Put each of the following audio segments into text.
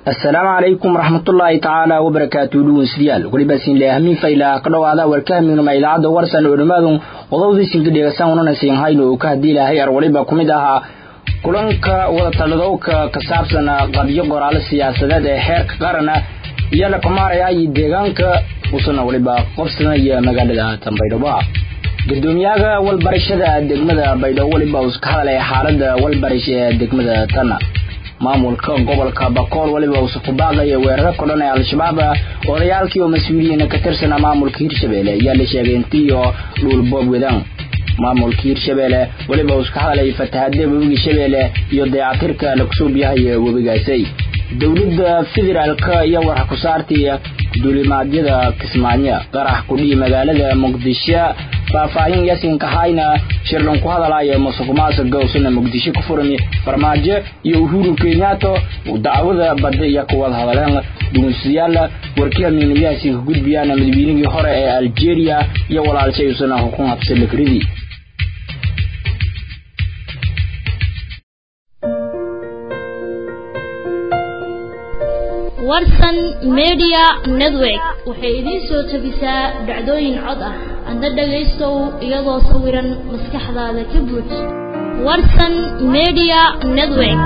asalaamu calaykum waraxmatullaahi tacaala wabarakaatu dhugunsidayaal weliba sinleahamiin faylaa ka dhowaada warkahamignuma idaacadda warsan oo dhammaadu qodobdiisinka dheegasan unanasiin hayno uu ka haddii ilaahay ar waliba ku mid ahaa kulanka wadatalladowka ka saabsan qabyo qoraalo siyaasadeed ee xeerka qarana iyo la kumaaraya iyo deegaanka usana waliba qobsanaya magaalada tanbaydhabo gudoomiyaha walbarashada degmada baydhabo waliba uu ka hadlaya xaalada walbarish ee degmada tana maamulka gobolka bakool waliba uusa ku baaqaya weeraro kodhan ee al-shabaab odayaalkii oo mas-uuliyiina ka tirsana maamulka hirshabelle ayaa la sheegay intiiyo dhuulboob wadaan maamulka hirshabelle waliba uusa ka hadlayay fatahada webiga shabeelle iyo dayacatirka lakusoo biyahay webigaasay dowladda federaalka iyo warxa ku saartay duulimaadyada kismaayo qarax kudhii magaalada muqdisho faahfaahin yasinka hayna shirlan ku hadalaya musuqmaasuqa usana muqdisho ku furmi farmaajo iyo uhuru kenyato dacwada badda iyo kuwada hadaleen dhugunsiyaal warkiha miinayaasi ka gudbiyaan madaweynihii hore ee algeria iyo walaalshay usana hukun habsalakridii warsan media network waxay idiin soo tabisaa dhacdooyin cod ah adna dhagaystow iyadoo sawiran maskaxdaada ka buuj warsan media network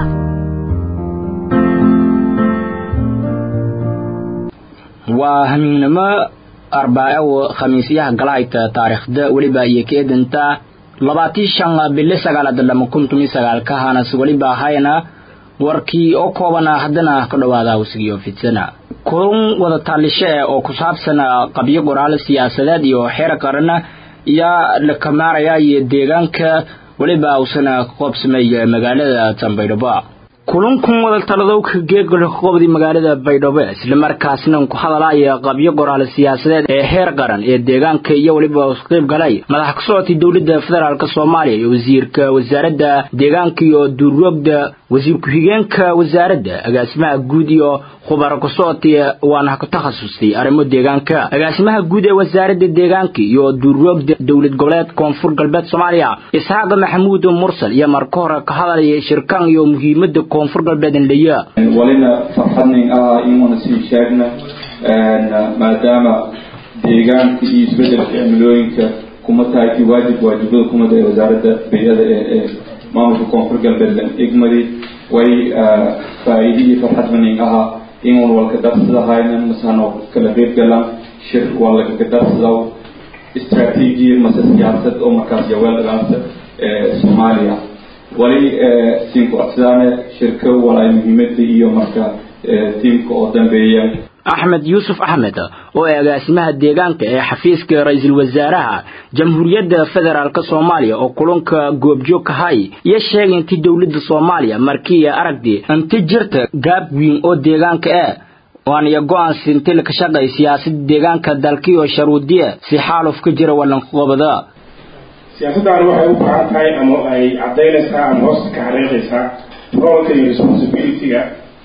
waa hamiignimo arbaaco khamiisyaha galahayta taariikhda weliba iyo keedanta labaatii shan bili sagaalada lama kun tumi sagaalka hanas weliba hayna warkii oo koobana haddana ka dhowaada wasigiyo fidsana kulan wada taalisho eh oo ku saabsan qabyo qoraalo siyaasadeed iyo xeer qarana ayaa la kamaaraya iyo deegaanka weliba uusana qoobsamay magaalada tanbaydhabo kulankan wada taladowka geegolka qobdi magaalada baydhabo islamarkaasna ku hadalaya qabyo qoraal siyaasadeed ee heer qaran ee deegaanka iyo weliba qayb galay madax ka socotay dowladda federaalk soomaaliya iyo wasiirka wasaaradda deegaanka iyo duuryoogda wasiir ku-xigeenka wasaaradda agaasimaha guud iyo khubaro ka socotay waana ku takhasustay arrimo deegaanka agaasimaha guud ee wasaaradda deegaanka iyo duuryoogda dowlad goboleed koonfur galbeed soomaaliya isxaaq maxamuud mursal iyo marka hore ka hadalaya shirkan iyo muhiimada koonfur galbeed indhaya walina farxadnin ah inuuna sii sheegna maadaama deegaanka iyo isbedelka cimilooyinka kuma tahay kii waajib waajibada kumada ee wasaaradda bay-ada ee maamulka koonfur galbeed igmadi way faa-iide iyo farxadmanin ahaa inuun walka darsadahaynan masano kala qeybgalan shir waa lagaga darsadaw istraatiijiya mase siyaasad oo markaas yaweeldhagaansa ee soomaaliya wali tiimka codsidaane shirka walaay muhiimada iyo marka tiimka oo dambeeya axmed yuusuf axmed oo ee agaasimaha deegaanka ee xafiiska ra-iisul wasaaraha jamhuuriyadda federaalk soomaaliya oo kulanka goobjoog kahay iyo sheegay intii dowladda soomaaliya markii aragdi inti jirta gaab weyn oo deegaanka eh waaniyo go-aansi inti laka shaqay siyaasada deegaanka dalkiyo sharuudiye si xaaluf ka jira walanqobada siyaasaddan waxay u baahan tahay ama ay caddaynaysaa ama hoosta ka xariiqaysaa roolka iyo responsibility-ga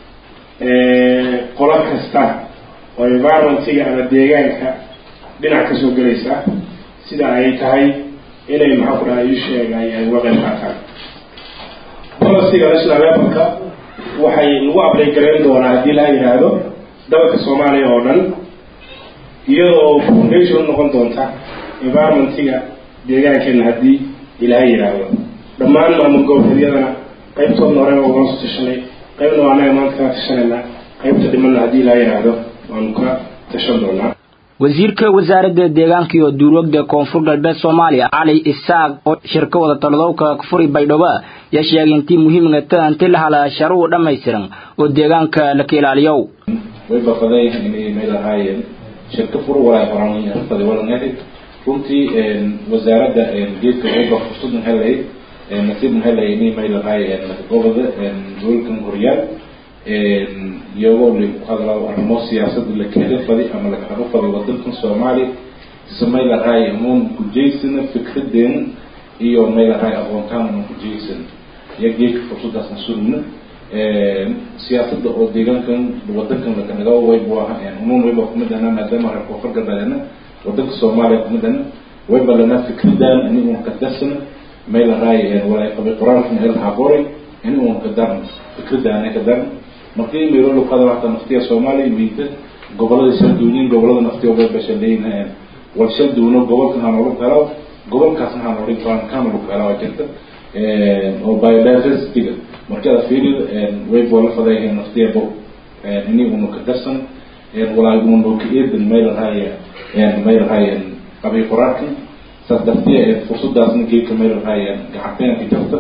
qolo kasta oo environmentiga ama deegaanka dhinac kasoo gelaysa sida ay tahay inay maxaa ku dhaha ii sheegay ay uga qayb qaataan policyga national levelka waxay lagu ablay garayn doonaa haddii la yidhaahdo dalka soomaaliya oo dhan iyadoo foundation noqon doonta environmentiga deegaankeena haddii ilaahay yidhaahdo dhammaan maamul goboleedyadana qaybtoodna hore waa uga soo tashanay qaybna waa anaga maanta kaa tashanayna qaybta dhimanna haddii ilaahay yidhaahdo waanu ka tashan doonaa wasiirka wasaaradda deegaanka iyo duurwogda koonfur galbeed soomaaliya cali isaaq oo shirka wada taladowka furi baydhabo yaa sheegay intii muhiimgata inti la hala sharuhu dhammaystiran oo deegaanka laka ilaaliyo way bafadayahan inay meelahaayeen shirka fur walaay horan walanedi runtii wasaaradda geedka uba fursadan helay nasiibna helay inay meelahaay goboda dowlkan horyaal iyagoo la ku hadlaa arrimo siyaasada la keeda fadi ama laga habo fadi wadankan soomaaliya se maylahaay amuun kujeysana fikradeen iyo maylahaay aqoontaan una kujeysan iyo geedka fursadaasna sugna siyaasada oo deegaankan wadankan lakanaga waybu aha amuun wayba kumidana maadaama reer koonfur galbeedna wadanka soomaaliya kumidana wayba lana fikradan ini un ka darsana maylahaay walay qabay qoraalkan elhaa qoray ini un ka daran fikradaana ka daran markii meelo lukada hata naftiya soomaaliya miida gobolada shalduunin gobolada naftiya way bashaleyn wal shalduuno gobolkan ha noolu helo gobolkaasna ha noolin karaan kana lagu hela waa jirta oo biodiversityga markii aad fiiriyo way boola fadayahay naftiya bo ini unu ka darsan walaa unu ka eedan may lahaya may lahaya qabiy qoraalkan saas dartiya fursadaasna geedka may lahaya gacanteena ka jirta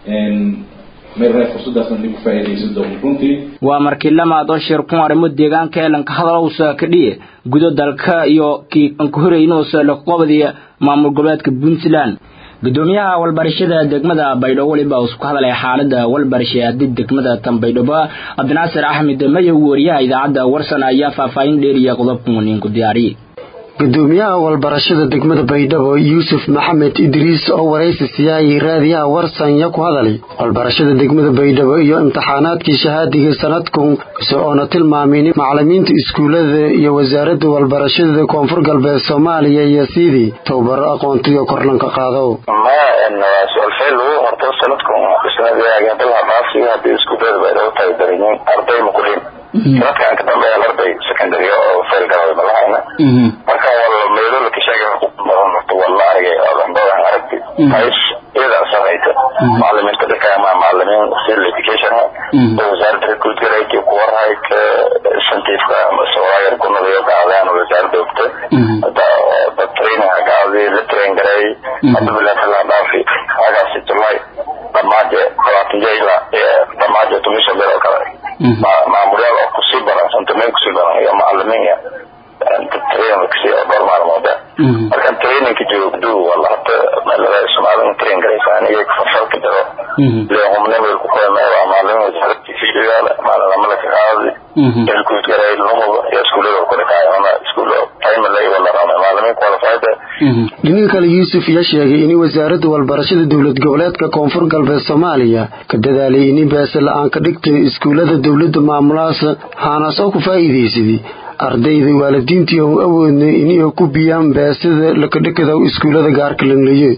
waa markii lamaad oo shir ku arrimo deegaanka elanka hadalowsa ka dhiye gudo dalka iyo kii anka horeynuusa laqobadiya maamul goboleedka puntland gudoomiyaha walbarashada degmada baydhabo weliba uu ku hadalay xaalada walbarashaadi degmada tanbaydhabo cabdinaasir axmed mayow wariyaha idaacadda warsan ayaa faahfaahin dheeriya qodobka muniinku diyaariyey gudoomiyaha walbarashada degmada baydhabo yuusuf maxamed idriis oo waraysi siyaayay raadiyaha warsanya ku hadalay walbarashada degmada baydhabo iyo imtixaanaadkii shahaadiga sanadkun oona tilmaamin macalimiinta iskuullada iyo wasaaradda walbarashada koonfur galbeed soomaaliya iyo sidii tababaro aqoontiyo korlanka qaado horta sanadkan isnadaafi hadii iskuullada baydhabo tahay darinyin arday muqulin sanadkan ka dambeeya arday secondary oo fail galay malahayna marka wala meelo la kasheegay horta wala aragay odandoodan aragtiais iyadaa sarayta macalimiinta dhika ama macalimiin civil education oo wasaaradda recruit garayki kuwarhay ka incentiveka sawayar gunadayo qaadaan wasaaradda ogta hada training hagaadi la train garay hada bilaatala dhaafi hagaasi julay dhamaaje labaatan ila dhamaaje tumisha bel oo kale maamulyaal oo kusii baran santameen kusii baran iyo macalimiin trainingkasi oo dhowr maalmooda markaan trainingka joogdo wala hata meelada soomaalida train garaysaan iyaga fasalka jiro leehumne meel ku qoymeeda maalin wasaaradda fiidigaala maalin lamada ka qaadi elkuud garay lamuba iyo iskuullada ku dhakaayo ona iskuul primary wala rama maalimiin qualified dhinaga kale yuusuf ayaa sheegay in wasaaradda walbarashada dowlad goboleedka koonfur galbeed soomaaliya ka dadaalay in beese la-aan ka dhigtay iskuullada dowladda maamulahaas haanaas oo ku faa'iidaysaday ardayda waalidiintii oo awoodnay inay ku biyaan beesada lakadhakada iskuullada gaarka langleeye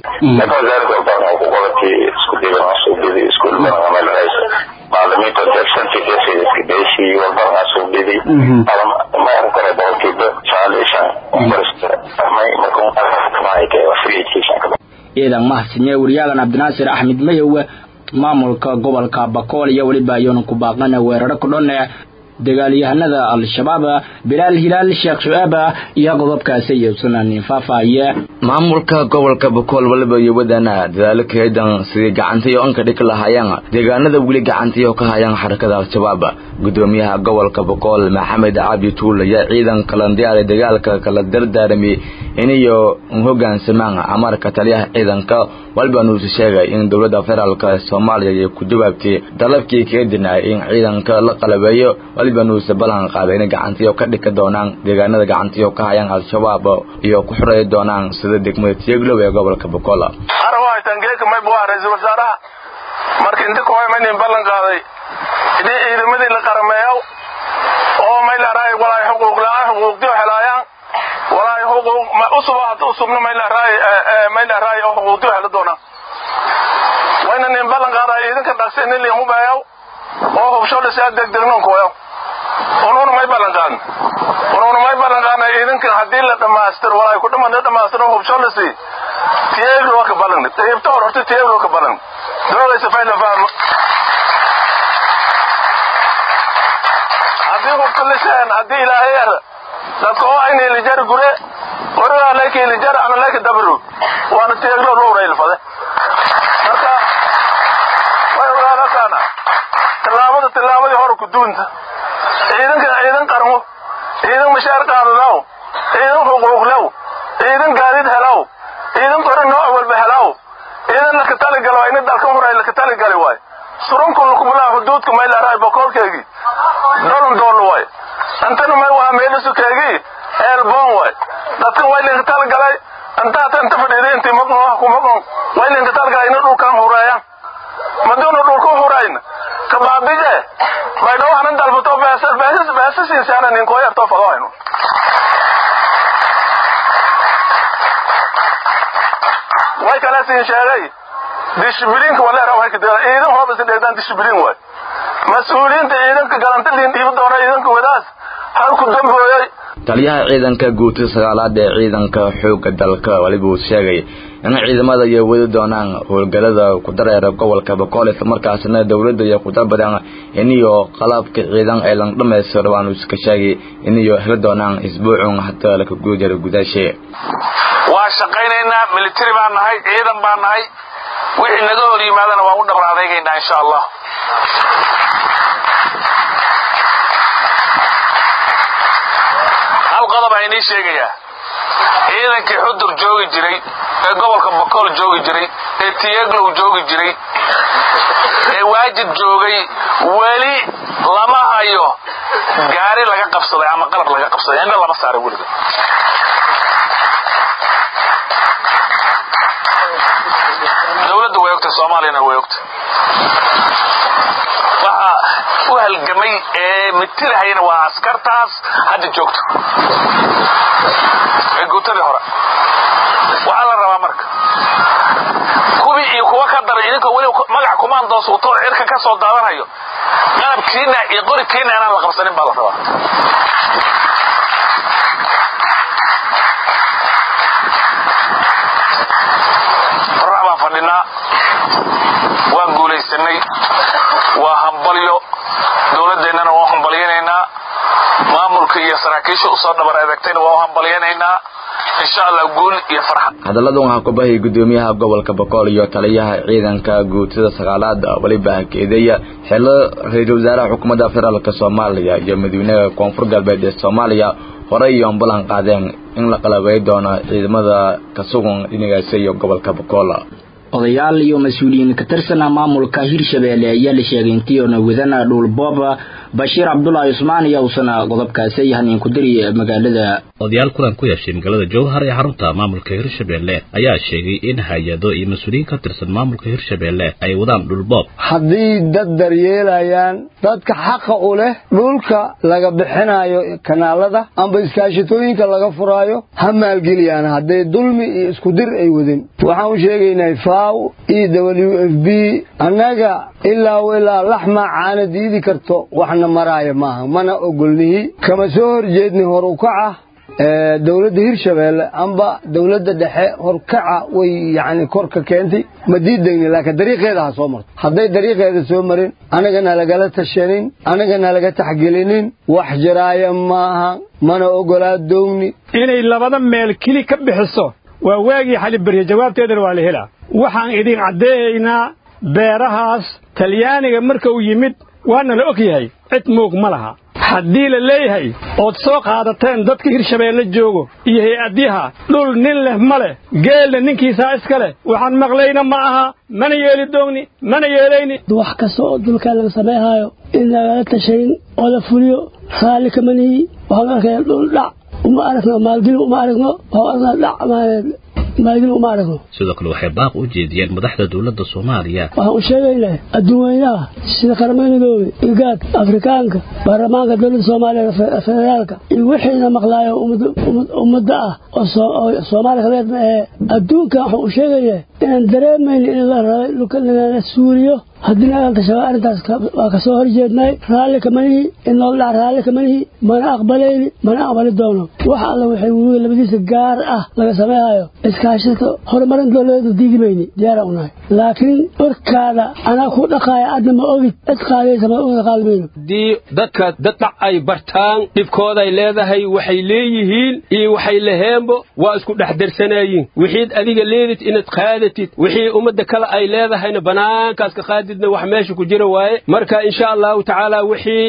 macalimiinta deersantigeesiskadeysi walbarnaa soo dhidi ma kale boqolkiiba sagaal iyo shan ciidan mahadsanye wariyaagan cabdinaasir axmed mayow maamulka gobolka bakool iyo weliba ayuuna ku baaqana weeraro ku dhone dagaalyahanada al-shabaab bilaal hilaal sheekh shu-aab iyo qodobkaasi iyo sunanin faahfaahiye maamulka gobolka bakool waliba iyo wadana dadaalo kaedan sidii gacantiyo anka dhig lahayaan deegaanada weli gacantiyo ka hayaan xarakada al-shabaab gudoomiyaha gobolka bakool maxamed cabdi tuul ayaa ciidan kalandiyaaray dagaalka kala dardaaramay inayo hogaansamaan amarka taliyaha ciidanka waliba nuusi sheegay in dowladda federaalk soomaaliya ay ku jawaabtay dalabkii kaga dinaay in ciidanka la qalabeeyo waliba nuuse ballan qaaday inay gacantiyo ka dhika doonaan deegaanada gacantiyo ka hayaan al-shabaab iyo ku xoreey doonaan sida degmada tieglow ee gobolka bakool ra-iisul wasaaraha marka inta kuhaymaynin ballan qaaday idii ciidamadii la qarameeyo oo maylaaraay walaay xuquuq la-aan xuquuqdiyo helaayaan walaay xuquuq usuba hadda usubna maylaaraay maylaaraay oo xuquuqdiyo hela doonaan wayna nin ballan qaaday idinka dhaqsi nin liin hubeeyo oo hubsho dhisa degdegnoon kuwayo unuuna may ballan qaadn unuuna may ballan qaadna idinkan haddii la dhammaystiro walaay ku dhaman la dhammaystiro hubsho dhisi tiyeeglo waa ka ballan ibta hor horta tiyeeglo ka ballan doogaysa fayla fahmo haddii hubka liseen haddii ilaahay er dadka oo ayna ilijar gure warigaa leyka ilijar ana leyka dabru waana tiyeeglo dhowra ilfade marka way ogaadakaana tillaabada tillaabadii hore ku duunta ciidanka ciidan qarmo ciidan mashaar qaadadaw ciidan xuquuqlow ciidan gaadiid helaw ciidan qori nooc walba helaw ciidan laka taligalo ini dalkan horay laka taligali waay surunku lukumulaa xuduudka maylaaraay bokoolkeegii dolon doolo waay antana may waa meelisukeegii eelboon waay dadkan way linka taligalay antaata inta fadhiiday intii maqon wax ku maqon way linka taligalay ina dhulkan hureeyaan maduuna dhulka hurayna kabaabije baydhawo hanan dalbato beesasiinsaana ninkooyartoo fadohayno way kale siin sheegay dishibiliinka waleera way kadela ciidan hooba si dheegdaan dishibiliin waay mas-uuliyiinta ciidanka galanta liin dhiibi doona ciidanka wadaas halku dambooyay taliyaha ciidanka guutada sagaalaad ee ciidanka xoogga dalka waliba uu sheegay in ciidamada ay wadi doonaan howlgalada ku dareera gobolka boqol islamarkaasna dowladda iyo ku dalbadaan iniyo qalabka ciidan ay lan dhammaystiro waanu iska sheegay iniyo heli doonaan isbuucun hataa laka guujara gudaashe waa shaqaynaynaa military baan nahay ciidan baan nahay wixii naga hor yimaadana waan u dhabar adaygaynaa insha allah hal qodob a inii sheegayaa ciidankii xudur joogi jiray ee gobolka bokool joogi jiray ee tiyeglow joogi jiray ee waajid joogay weli lama hayo gaari laga qabsaday ama qalab laga qabsaday indha lama saaray weliga dowladda way ogtahay soomaaliyana way ogtahay waxa u halgamay ee mitirahayana waa askartaas hadda joogto ee guutadii hore waxaa la rabaa marka kuwii iyo kuwa ka daray idinkoo weli magac kumaandoos wato cirka ka soo daadanayo qalabkiina iyo qorikiina inaan la qabsanin baa la rabaa qorax baan fadhinaa waan guulaysanay waa hambalyo dowladdeennana waa hambalyanaynaa maamulka iyo saraakiisha usoo dhabar adeegtayna waa u hambalyanaynaa insha allah guul iyo farxad hadalladan waxaa ku bahayay gudoomiyaha gobolka boqol iyo taliyaha ciidanka guutada sagaalaad weliba hakeedeeya xilo ra-iisul wasaaraha xukuumadda federaalka soomaaliya iyo madaxweynaha koonfur galbeed ee soomaaliya horey iyo ambulan qaadeen in la qalabay doono ciidamada ka sugan dhinacaasi iyo gobolka boqol odayaal iyo mas-uuliyiin ka tirsan maamulka hirshabeelle ayaa la sheegay intii oona wadana dhulboob bashiir cabdulaahi cusmaan ayaa uusana qodobkaasi haniin ku diri magaalada odayaal kulan ku yeeshay magaalada jowhar ee xarunta maamulka hirshabeelle ayaa sheegay in hay-ado iyo mas-uuliyiin ka tirsan maamulka hirshabeelle ay wadaan dhulboob haddii dad daryeelayaan dadka xaqa u leh dhulka laga bixinayo kanaalada amba iskaashatooyinka laga furaayo ha maalgeliyaan hadday dulmi iyo isku dir ay wadin waxaan u sheegaynaa faw e w f b annaga ilaa ilaa laxma caana diidi karto waxna maraaya maaha mana ogolnihi kama soo horjeedni hor u kaca dowladda hirshabeelle amba dowladda dhexe horkaca way yacni korka keentay ma diidegni laakiin dariiqeeda ha soo marto hadday dariiqeeda soo marin anagana lagala tashanin anagana laga taxgelinin wax jiraaya maaha mana ogolaa doogni inay labada meel keli ka bixiso waa waagii xali berye jawaabteedana waa la helaa waxaan idin caddeeyaynaa beerahaas talyaaniga marka uu yimid waana la og yahay cid moog ma laha haddii la leeyahay ood soo qaadateen dadka hirshabeelle joogo iyo hay-adyaha dhul nin leh ma leh geelna ninkiisaa iska leh waxaan maqlayna ma aha mana yeeli doogni mana yeelayni wax kasta oo dulkaa laga samayhaayo in lagala tashayn oo la fuliyo raalli kamanihi waxaan arkaya dhul dhac uma aragno maalgeli uma aragno waxaan aragnaa dhac maalgeli uma aragno sidoo kale waxay baaq u jeediyeen madaxda dowladda soomaaliya waxaan u sheegaynaa adduun weynaha sida qaramada midoobe igaad afrikaanka baarlamaanka dowladda soomaaliya federaalka iyo wixiina maqlaayo ummadda ah oo soomaaliya kabeed ma ahee adduunkan waxaan u sheegayaa inaan dareemayna in la rabay lagala suuriyo haddii nagaan tashabaa arrintaas waa ka soo horjeednay raalli kamanihi in loola dhac raalli kamanihi mana aqbalayni mana aqbali doono wax alla waxay webiga labadiisa gaar ah laga samayhayo iskaashata horumarin dowladeeda diidi mayni diyaara u nahay laakiin warkaada anaa ku dhaqaaya adna ma ogid cid qaadaysa ma una qaadi mayno haddii dadka dadhac ay bartaan dhibkooday leedahay waxay leeyihiin iyo waxay laheenbo waa isku dhex darsanayiin wixiid adiga leedid inaad qaadatid wixii ummadda kale ay leedahayna banaankaas ka qaadi wax meesha ku jira waaye marka insha allahu tacaala wixii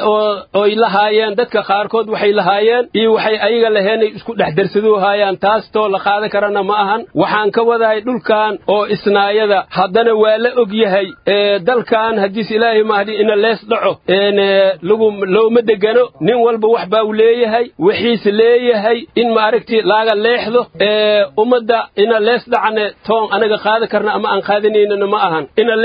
oy lahaayeen dadka qaarkood waxay lahaayeen iyo waxay ayaga laheenay isku dhex darsaduu haayaan taastoo la qaadan karana ma ahan waxaan ka wadahay dhulkan oo isnaayada haddana waa la og yahay dalkan haddiis ilaahay mahdi ina lees dhaco lagu looma degano nin walba wax baa u leeyahay wixiis leeyahay in maaragti laaga leexdo ummadda ina lees dhacne toon anaga qaadan karna ama aan qaadanaynana ma ahan ina lees dhaco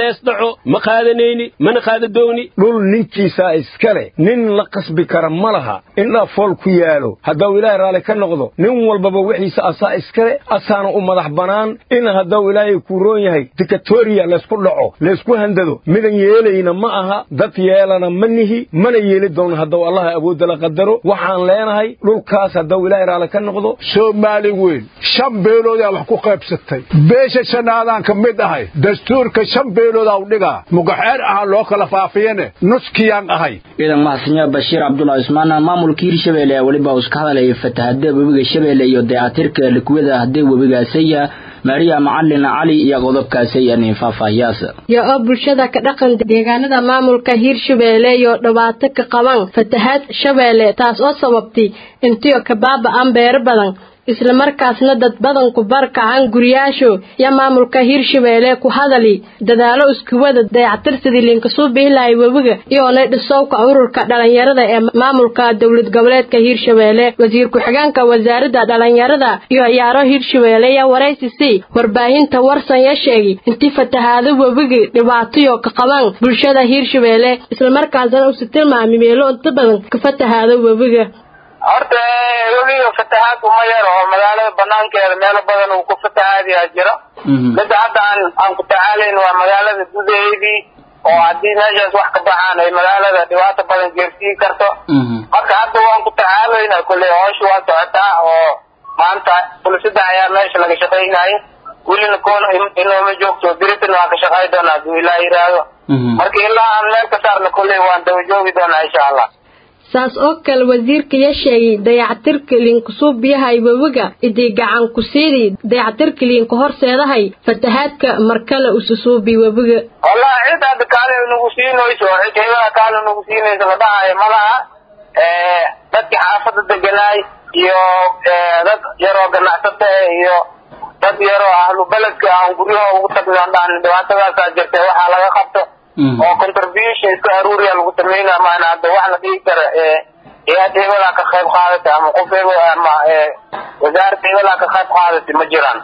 dhaco ma qaadanayni mana qaadadoogni dhul ninkiisaa iskale nin la qasbi kara ma laha indhaa fool ku yaalo haddau ilaahay raalli ka noqdo nin walbaba wixiisa asaa iskale asaana u madax bannaan in haddau ilaahay kuu roon yahay dikatoriya laysku dhaco laysku handado midan yeelayna ma aha dad yeelana ma nihi mana yeeli doono haddau allaha awoodda la qadaro waxaan leenahay dhulkaas haddau ilaahay raalli ka noqdo soomaali weyn shan beeloodaa wax ku qaybsatay beesha shanaadaan ka mid ahay dastuurka shan beeloodaa u dhigaa mugaxeer ahaan loo kala faafiyane nuskiyaan ahay ciidan mahadsanyaa bashiir cabdulaahi cusmaan maamulka hirshabeelle ee weliba uu iska hadlayay fatahada webiga shabeelle iyo dayactirka likuwada haddee webigaasaya maariya macalin cali iyo qodobkaasay anin faahfaahiyaas yo oo bulshada ka dhaqan deegaanada maamulka hiirshabeelle iyo dhibaato ka qaban fatahaad shabeelle taas oo sababtay intiyo kabaaba'an beero badan isla markaasna dad badanku barkacan guriyaasho iyo maamulka hiirshabeelle ku hadali dadaalo iskuwada dayactirsidii linkasuu bihilahay webiga iyoonay dhisowka ururka dhalinyarada ee maamulka dowlad goboleedka hiirshabeelle wasiir ku-xigeenka wasaaradda dhalinyarada iyo ciyaaro hiirshabeelle iyo waraysi c warbaahinta warsan ya sheegay intii fatahaado webiga dhibaatayo ka qabaan bulshada hiirshabeelle islamarkaasna usi tilmaamay meelo inta badan ka fatahaado webiga horta webiga fatahaad uma yar oo magaalada banaankeeda meelo badan uu ku fatahaadiyaa jira midda hadda aan aan ku tacaalayn waa magaalada gudaheedii oo haddii meeshaas wax ka baxaan ay magaalada dhibaato badan geersiin karto marka hadda waan ku tacaalayna kulley hoosha waa socotaa oo maanta fulisada ayaa meesha laga shaqaynaya welina koona inooma joogto biritan waan ka shaqay doonaa hadduu ilaa yidhaahdo marka ilaa aan meel ka saarna kulley waan daba joogi doonaa insha allah saas oo kale wasiirka ya sheegay dayactirka liinkusuu biyahay webiga idii gacan ku siidii dayactirka liinka horseedahay fatahaadka markale ususuubi webiga wallahi cid hadda kaale nagu siinayso cid hebaa kaale nagu siinayso la dhahayo malaha dadkii xaafada deganaay iyo dad yaroo ganacsata iyo dad yaroo ahlu beledka aan guryaha ugu tagno dhahan dhibaatadaasaa jirta waxaa laga qabto oo contribution iska aruuriya lagu sameynaa maana hadda wax la dhigi kara hay-ad hebelaa ka qayb qaadatay ama qof hebel ama wasaaradda hebelaa ka qayb qaadatay ma jiraan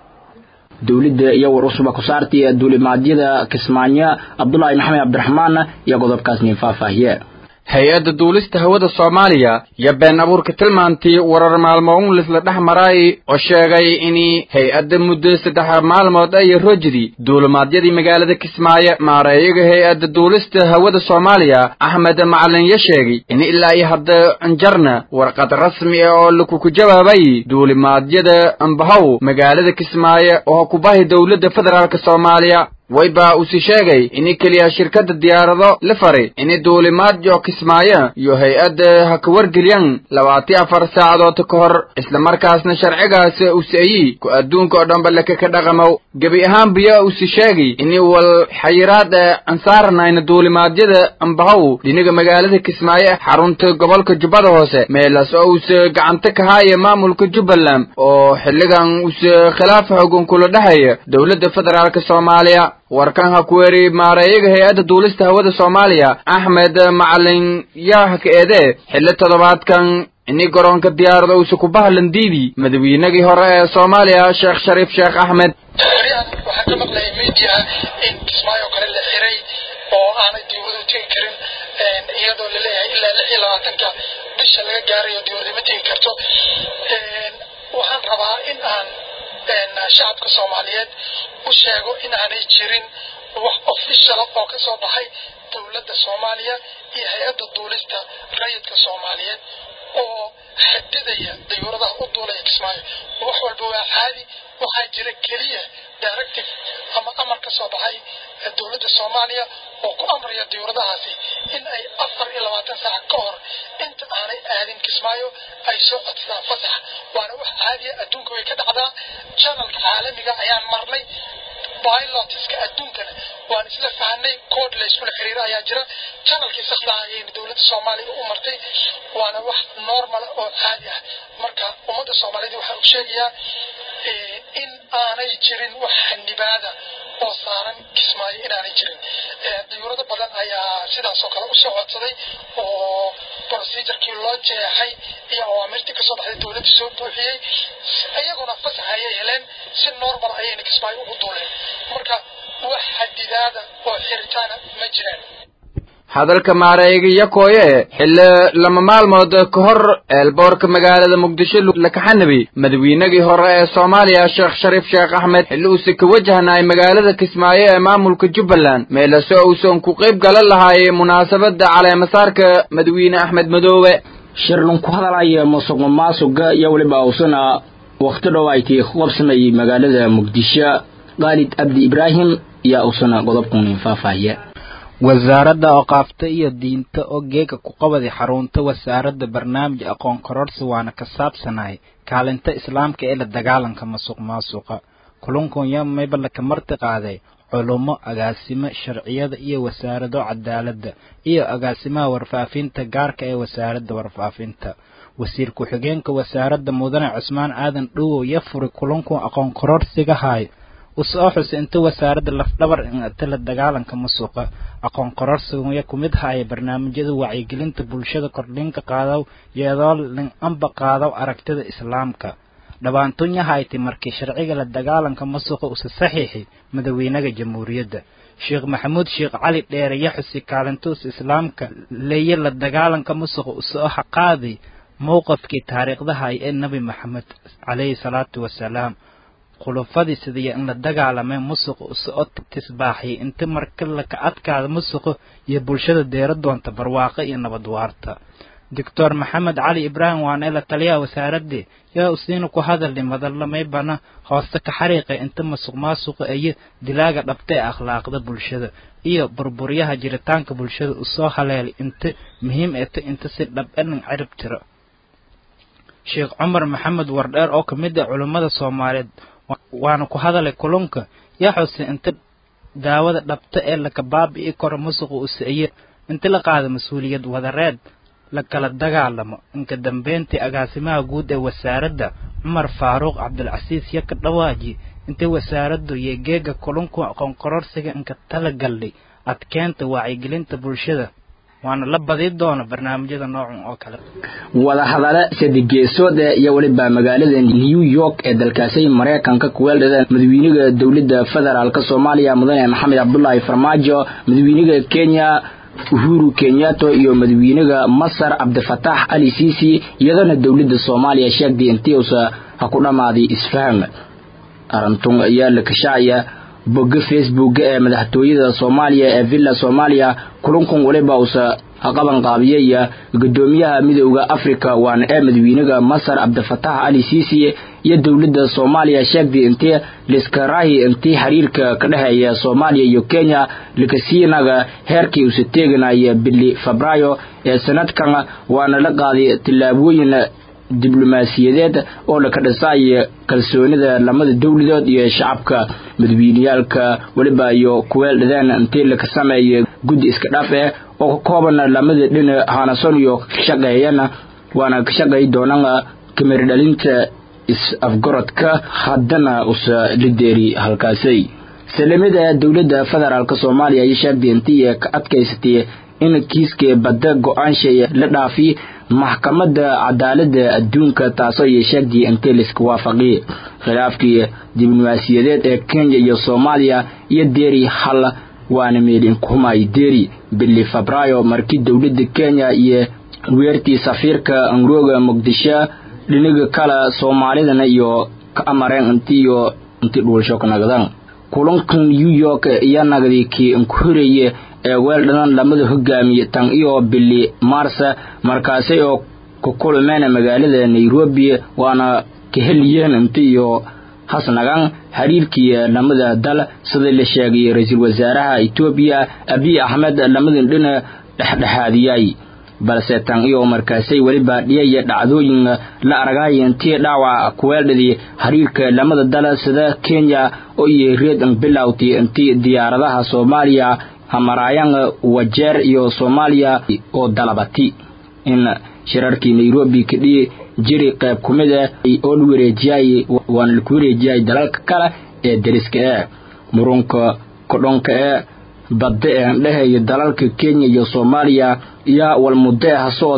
dowladda iyo war usuba ku saartay duulimaadyada kismaayo cabdulaahi maxamed cabdiraxmaan iyo qodobkaas nin faahfaahiye hay-adda duulista hawada soomaaliya iyo been abuurka tilmaantii warar maalmo un lisla dhex maraay oo sheegay in hay-adda muddo saddex maalmood ay rojdi duulimaadyadii magaalada kismaayo maareeyaga hay-adda duulista hawada soomaaliya axmed macalin ya sheegay in ilaa iyo hadda anjarna warqad rasmi ah oo lakuku jawaabay duulimaadyada ambahow magaalada kismaayo oo kubahi dowladda federaalk soomaaliya wayba usi sheegay in keliya shirkadda diyaarado la faray in duulimaadyo kismaayo iyo hay-adda ha ka wargelyan labaatiyo afar saacadood ka hor islamarkaasna sharcigaas usayi ku adduunka oo dhanba laka ka dhaqamow gebi ahaanbiya usi sheegay in wal xayiraad ansaarnayna duulimaadyada ambahow dhinaga magaalada kismaayo xarunta gobolka jubbada hoose meelaas oo use gacanta ka haaya maamulka jubbaland oo xilligan use khilaaf xogan kula dhexeeya dowladda federaalk soomaaliya warkan ha ku weri maareeyaga hay-adda duulista hawada soomaaliya axmed macalin yaa ka eede xilli toddobaadkan ini garoonka diyaarada uuse ku bahlan diidi madaweynagii hore ee soomaaliya sheekh shariif sheekh axmed waxaan ka maqlayay mediaha in kismaayo kale la xiray oo aanay diiwadu tegi karin iyadoo laleeyahay ilaa lix iyo labaatanka bisha laga gaarayo diiwada ma tegi karto waxaan rabaa in aan shacabka soomaaliyeed u sheego in aanay jirin wax official oo ka soo baxay dowladda soomaaliya iyo hay-adda duulista rayidka soomaaliyeed oo xadidaya dayuuradaha u duulaya kismaayo wax walba waa caadi waxaa jira keliya directive ama amar ka soo baxay dowladda soomaaliya oo ku amraya dayuuradahaasi in ay afar iyo labaatan saac ka hor inta aanay aadin kismaayo ay soo codsadaan fasax waana wax caadiya adduunka way ka dhacdaa janalka caalamiga ayaan marnay pilotiska adduunkana waan isla fahanay kood la iskula xiriiro ayaa jira janalkii saxdaa ayayna dowladda soomaaliya u martay waana wax normal oo caadi ah marka ummadda soomaaliyeed waxaan u sheegayaa in aanay jirin wax xanibaada oo saaran kismaayo inaanay jirin dayuurado badan ayaa sidaasoo kale usoo codsaday oo procedurkii loo jeexay iyo awaamirtii kasoo baxday dowladda soo buuxiyey iyaguna fasax ayay heleen si normal ayayna kismaayo ugu duuleen marka wax xadidaada oo xiritaana ma jiraan hadalka maareega yakooye xilli lama maalmood ka hor eelboorka magaalada muqdisho la kaxanabi madaweynagii hore ee soomaaliya sheekh shariif sheekh axmed xilli uuse ka wajahnaay magaalada kismaayo ee maamulka jubbaland meelase uusan ku qayb galan lahaay munaasabada caleemasaarka madawiine axmed madoobe shirlun ku hadalaya musuq maasuqa iyo weliba uusana wakhti dhow ay tii ku qabsamayay magaalada muqdisho khaalid abdi ibraahim ayaa uusana qodobkan faahfaahiya wasaaradda oqaafta iyo diinta oo geega ku qabaday xarunta wasaaradda barnaamij aqoon kororsi waana ka saabsanahay kaalinta islaamka ee la dagaalanka masuq maasuqa kulunkan yaa mayba laka marti qaaday culummo agaasimo sharciyada iyo wasaarado cadaaladda iyo agaasimaha warfaafinta gaarka ee wasaaradda warfaafinta wasiir ku-xigeenka wasaaradda mudane cusmaan aadan dhowow yo furi kulunkan aqoon kororsiga haay usoo xuse inta wasaaradda lafdhabar inta la dagaalanka masuqa aqoon kororsiga ku mid haya barnaamijyada wacyigelinta bulshada kordhinka qaadaw iyadoo lin amba qaadaw aragtida islaamka dhabaantunya hayti markii sharciga la dagaalanka masuqa usa saxiixi madaweynaha jamhuuriyadda sheekh maxamuud sheekh cali dheere yo xusi kaalintuus islaamka leeye la dagaalanka masuqa usoo xaqaaday mowqafkii taariikhdahay ee nebi maxamed calayhi salaatu wasalaam khulufadii sidaiyo in la dagaalamay musuqa usoo tisbaaxiyay inta marka laka adkaada musuqa iyo bulshada deera doonta barwaaqo iyo nabad waarta doctor maxamed cali ibraahim waana la taliyaha wasaaradii yaa usiina ku hadalay madalamaybana hooste ka xariiqay inta masuq maasuqa iyo dilaaga dhabta ee akhlaaqda bulshada iyo burburyaha jiritaanka bulshada usoo haleelay inta muhiim eta inta si dhab enin cirib tiro sheekh cumar maxamed wardheer oo ka mid ah culummada soomaaliyeed waana ku hadalay kulunka yaa xuse inta daawada dhabta ee laka baabi'i karo musuqa usaye inta la qaada mas-uuliyad wadareed la kala dagaalamo inka dambeyntii agaasimaha guud ee wasaaradda cumar faaruuq cabdilcasiis yo ka dhawaaji intay wasaaraddu iyo geega kulunku aqoon kororsiga inka tala gallay adkeenta wacyigelinta bulshada waana la badi doona barnaamijyada noocan oo kale wadahadale sadegeesood iyo weliba magaalada new york ee dalkaasi maraykanka kuweeldhada madaxweynaha dowladda federaalk soomaaliya mudane maxamed cabdulaahi farmaajo madaxweynaha kenya uhuru kenyato iyo madaxweynaha masar cabdifatax ali sisi iyadana dowladda soomaaliya sheegtay intii uusa ha ku dhammaaday isfaham arintun ayaa la kashacaya bogga facebook ee madaxtooyada soomaaliya ee villa soomaaliya kulankun waliba uusa qaban qaabiyaya gudoomiyaha midooda africa waana ee madaxweynaha masar cabdifatax ali sisi iyo dowladda soomaaliya sheegtay intii liskarahi intii xiriirka ka dhexeeya soomaaliya iyo kenya lakasiinaga heerkii uusa teeganaya bili febraayo ee sanadkan waana la qaaday tillaabooyin diblomaasiyadeed oo laka dhisaayo kalsoonida lamada dowladood iyo shacabka madaxweyneyaalka weliba iyo kuweel dhadeen intii laka sameeya guddi iska dhaaf eh oo ka kooban lamada dhina hanason iyo shaqeeyana waana ka shaqeey doonaan kameri dhalinta is-afgorodka haddana usa lideeri halkaasay salamada dowladda federaalk soomaaliya ayay sheegtay intii ka adkaysatay in kiiskii badda go-aanshay la dhaafi maxkamadda cadaaladda adduunka taasoo ay sheegtay intii laiska waafaqi khilaafkii diblomaasiyadeed ee kenya iyo soomaaliya iyo deeri hal waana meelinkumay deeri bili febraayo markii dowladda kenya iyo weertii safiirka angrooga muqdisho dhiniga kale soomaalidana iyo ka amareen intiiyo intii dhuulsho ka nagdaan kulankan new york iyo nagdi kii inkuhoreeye ee weel dhanan lamada hogaamiye tan iyo bili maarsa markaasi oo ku kulmeen magaalada nairobi waana ka heliyeen inti iyo hasnagan xiriirkii lamada dal sida la sheegay ra-iisul wasaaraha etoobiya abiy axmed lamadan dhina dhexdhexaadiyay balse tan iyo markaasay weliba dhiyaya dhacdooyin la aragay intii dhaawac kuweeldhadii xiriirka lamada dal sida kenya oo iyo reed bilowti intii diyaaradaha soomaaliya hamaraayan wajeer iyo soomaaliya oo dalabati in shirarkii nairobi kadhiyi jiri qayb ku mid ah oo la wareejiyay waana laku wareejiyay dalalka kale ee deriska ee murunka kodhonka ee badda ee dhehaya dalalka kenya iyo soomaaliya iyo walmuddo hasoodii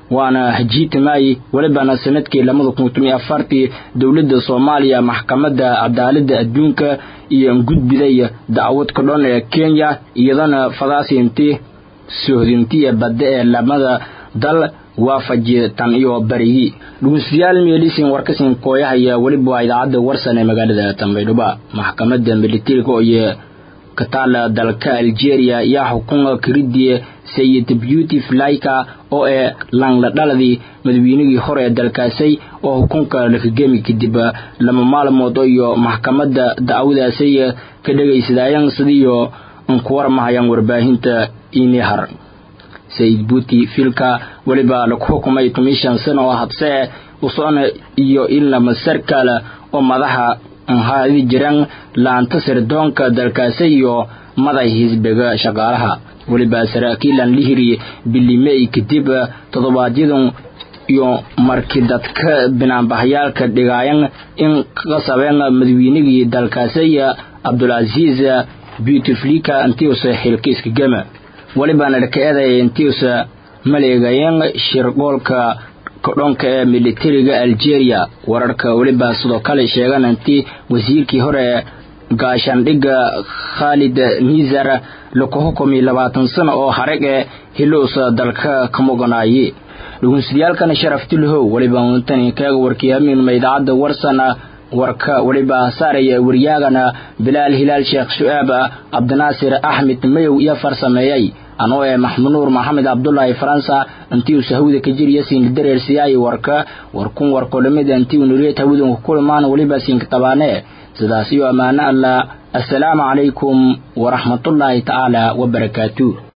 waana hajiitimaay welibana sanadkii labada kun toban iyo afartii dowladda soomaaliya maxkamadda cadaaladda adduunka iyo gudbiday dacwad ka dhan ee kenya iyadana fadaasinti sohdintiya badda ee lamada dal waafaji tan iyo barigi dhugeystayaal meelisin warkasin kooyahaya weliba waa idaacadda warsan ee magaalada tambaydhuba maxkamadda militariga iyo kataala dalka algeria yaa xukunka kiridii sayid beauty flyka oo ee langla dhaladii madaweynihii hore ee dalkaasay oo xukunka lakagemi kadib lama maalmood iyo maxkamadda dacwadaasay ka dhegaysadaayan sidiiyo nkuwarmahayaan warbaahinta inihar sayid buuti filka weliba lagu xukumay tomishan sano oo habsee usocona iyo ilama sarkala oo madaxa haadi jiran laanta sirdoonka dalkaasi iyo maday hisbiga shaqaalaha weliba saraakiilan lihiri bilimey kadib toddobaadyadun iyo markii dadka binaanbaxyaalka dhigaayan in qasabeen madaweynigii dalkaasi cabdulcasiis beautiflika intiusa xilkiiska gema welibana dhaka eedaya intiusa maleegayeen shirqoolka kodhonka ee militariga algeria wararka weliba sidoo kale sheegan intii wasiirkii hore gaashaandhigga khaalid nizar laku xukumay labaatan sano oo harag ee hiluusa dalka ka muganaaye dhugunsidayaalkana sharaftilhow weliba untani kaaga warkiihamiinuma idaacadda warsana warka weliba saaraya waryaagana bilaal hilaal sheekh su-aab cabdinaasir axmed mayow iyo farsameeyey anoo ee maxmunuur maxamed cabdulaahi faransa intii uu sahawda ka jiriya siin dareersiyaay warka warkun warkolamida intii uu nuriyad hawadan ku kulmaan weliba siinka tabaane sidaas iyo ammaano allah assalaamu calaykum waraxmatullaahi tacaala wabarakaatu